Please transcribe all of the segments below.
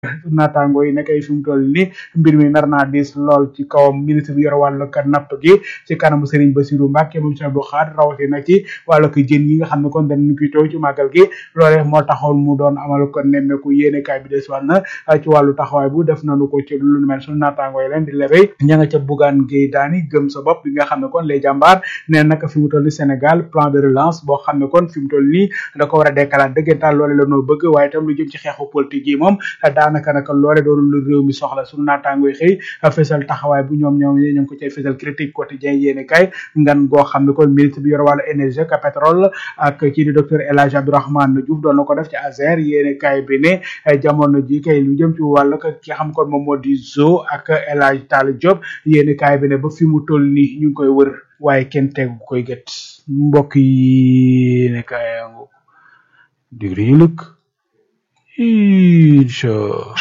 naataango yi nekkay fi mu toll ni mbir mi nar naa diis lool ci kawam ministre bi yor wàllu ka napp gi ci kanamu Serigne Bassirou Mbacké moom Cheikh Abdou Khadre rawatina ci wàllu ko jën yi nga xam ne kon dañu koy taw ci màggal gi loole moo taxoon mu doon amal ko nemmeeku yéene kaay bi des wàll na ci wàllu taxawaay bu def nañu ko ci lu nu mel suñu naataango yi leen di lebey ña nga ca Bougane Gueye Dany gëm sa bopp bi nga xam ne kon les jàmbaar nee naka fi mu toll ni Sénégal plan de relance boo xam ne kon fi mu toll nii da ko war a dekkalaat dëggantaan loole la noo bëgg waaye itam lu jëm ci xeexu politique yi moom daanaka naka loole doonu lu réew mi soxla suñu naataango yi xëy fësal taxawaay bu ñoom ñoom ñu ngi ko cay fësal critique quotidien yéene kay ngan goo xam ne kon ministre bi yor wàllu énergie ak pétrole ak kii di docteur El Hadj Abdourahmane Diouf doon na ko def ci ASER yéene kay bi ne jamono ji kay lu jëm ci wàllu ki xam kon moom moo di zo ak El Hadj Tall Diop yéene kay bi ne ba fi mu toll nii ñu ngi koy wër waaye kenn tegu koy gët mbokk yi ne kayangu digri ñu lëkk incha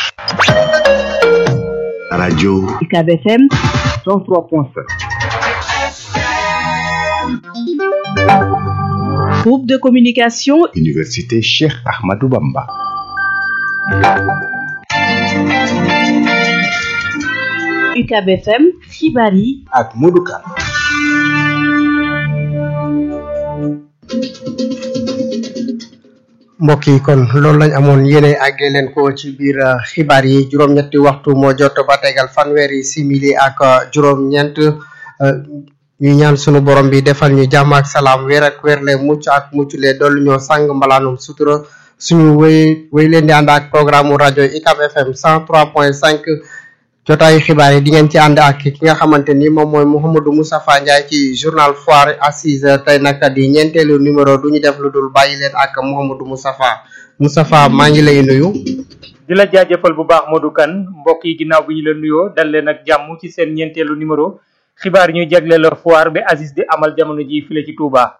radio UCAB FM 103.7 groupe de communication université Cheikh Ahmadou Bamba UCAB FM xibaar yi ak Modou Kane mbokk yi kon loolu lañ amoon yéene àggee leen ko ci biir xibaar yi juróom-ñetti waxtu moo jot ba tegal fanweeri simili ak juróom-ñeent ñu ñaan sunu borom bi defal ñu jàmm ak salaam weer ak weer le mucc ak mucc le dollu ñoo sang mbalaanum sutura suñu wéy wéy leen di ànd ak programme rajo ICAP FM 103.5 jotaayu xibaar yi di ngeen ci ànd ak ki nga xamante ni moom mooy Mouhamadou Moustapha Ndiaye ci journal foire assise tey nag di ñeenteelu numéro du ñu def lu dul bàyyi leen ak Mouhamadou Moustapha Moustapha maa ngi lay nuyu. di la jaajëfal bu baax Modou Kane mbokk yi ginnaaw bi ñu la nuyoo dal leen ak jàmm ci seen ñeenteelu numéro xibaar yi ñuy jagleel la foire bi Aziz di amal jamono ji file ci Touba.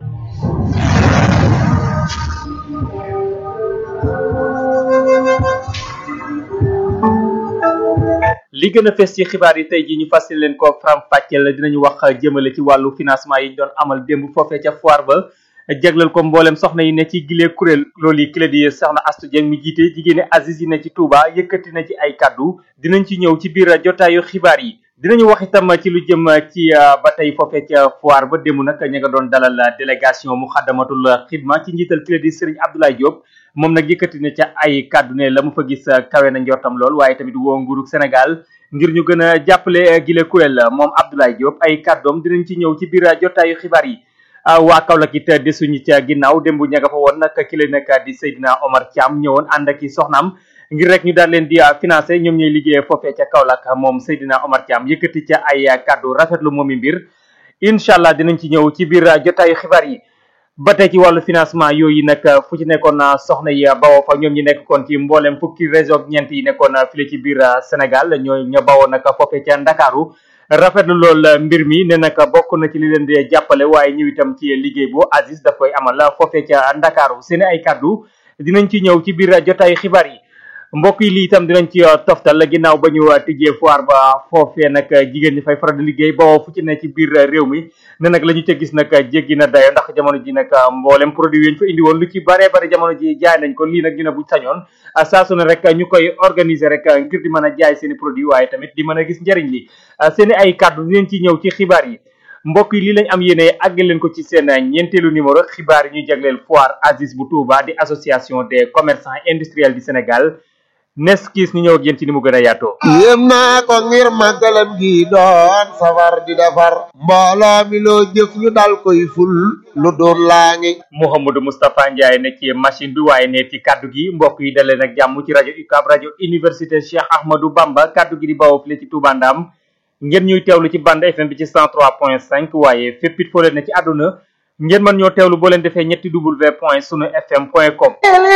li gën a fes ci xibaar yi tey jii ñu fas leen ko faram fàcceel dinañu wax jëmale ci wàllu financement yi ñu doon amal démb foofee ca foire ba jagleel ko mboolem soxna yi ne ci gilee kuréel loolu yi kile di soxna Astu Dieng mi jiite jigéeni Aziz yi ne ci Touba yëkkati na ci ay kaddu dinañ ci ñëw ci biir jotaayu xibaar yi dinañu wax itam ci lu jëm ci ba tey foofee ca foire ba démb nag ña nga doon dalal délégation mu xaddamatul xidma ci njiital kile di Serigne Abdoulaye Diop moom nag yëkkati na ca ay kàddu ne la mu fa gis kawe na njortam lool waaye tamit woo nguurug Sénégal ngir ñu gën a jàppale gile kuréel moom Abdoulaye Diop ay kàddoom dinañ ci ñëw ci biir jotaayu xibaar yi waa Kaolack it desuñu ca ginnaaw démb ña nga fa woon nag ki la nag di Seydina Omar Thiam ñëwoon ànd ak i soxnaam ngir rek ñu daal leen di financé ñoom ñooy liggéey foofee ca Kaolack moom Seydina Omar Thiam yëkkati ca ay kàddu rafetlu moomi mbir incha allah dinañ ci ñëw ci biir jotaayu xibaar yi ba tey ci wàllu financement yooyu nag fu ci nekkoon soxna yi bawoo fa ñoom ñi nekk kon ci mboolem fukki région ñeent yi nekkoon file ci biir Sénégal ñoo ña bawoo nag foofee ca Ndakaaru rafetlu lool mbir mi ne nag bokk na ci li leen di jàppale waaye ñu itam ci liggéey bu Aziz daf koy amal foofee ca Ndakaaru seen ay kaddu dinañ ci ñëw ci biir jotaayu xibaar yi mbokk yi lii itam dinañ ci toftal ginnaaw ba ñu tijjee foire ba foofee nag jigéen ñi fay faral di liggéey bawoo fu ci ne ci biir réew mi ne nag la ñu ca gis nag jéggi na dayo ndax jamono ji nag mboolem produit yi ñu fa indi woon lu ci bare bare jamono ji jaay nañ ko lii nag ñu ne buñ sañoon saa su ne rek ñu koy organiser rek ngir di mën a jaay seen i produit waaye tamit di mën a gis njëriñ li seen i ay kàddu dinañ ci ñëw ci xibaar yi mbokk yi lii lañ am yéene àggal leen ko ci seen ñeenteelu numéro xibaar yi ñuy jagleel foire Aziz bu Touba di association des commerçants industriels du Sénégal nes kiis ñu ñëw ak yéen ci ni mu gën a yaatoo yéem naa ko ngir màggalam gi doon safar di defar mbooloo mi loo jëf ñu dal koy ful lu doon laa ngi Mouhamadou Moustapha Ndiaye ne ci machine bi waaye ne ci kaddu gi mbokk yi dalee nag jàmm ci rajo UCAB rajo université Cheikh Ahmadou Bamba kaddu gi di bawoo file ci Touba Ndam ngeen ñuy teewlu ci bande FM bi ci 103.5 waaye fépp it foo leen ne ci àdduna ngeen mën ñoo teewlu boo leen defee ñetti w point sunu fm point com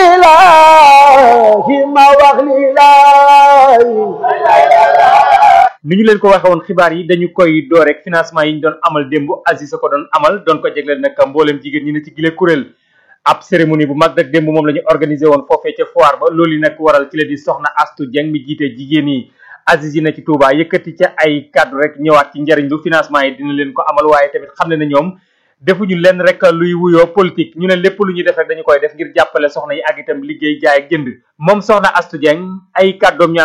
ni ñu leen ko waxe woon xibaar yi dañu koy door rek financement yi ñu doon amal démb Aziz a ko doon amal doon ko jegleel nag mbooleem jigéen ñi ne ci gile kuréel ab cérémonie bu mag nag démb moom la ñu organisé woon foofee ca foire ba loolu yi nag waral ci la di soxna Astu Dieng mi jiite jigéen yi Aziz yi na ci Touba yëkkati ca ay kàddu rek ñëwaat ci njariñ lu financement yi dina leen ko amal waaye tamit xam ne na ñoom defuñu lenn rek luy wuyoo politique ñu ne lépp lu ñuy def rek dañu koy def ngir jàppale soxna yi ak itam liggéey jaay ak jënd moom soxna Astou Dieng ay kàddoom ñu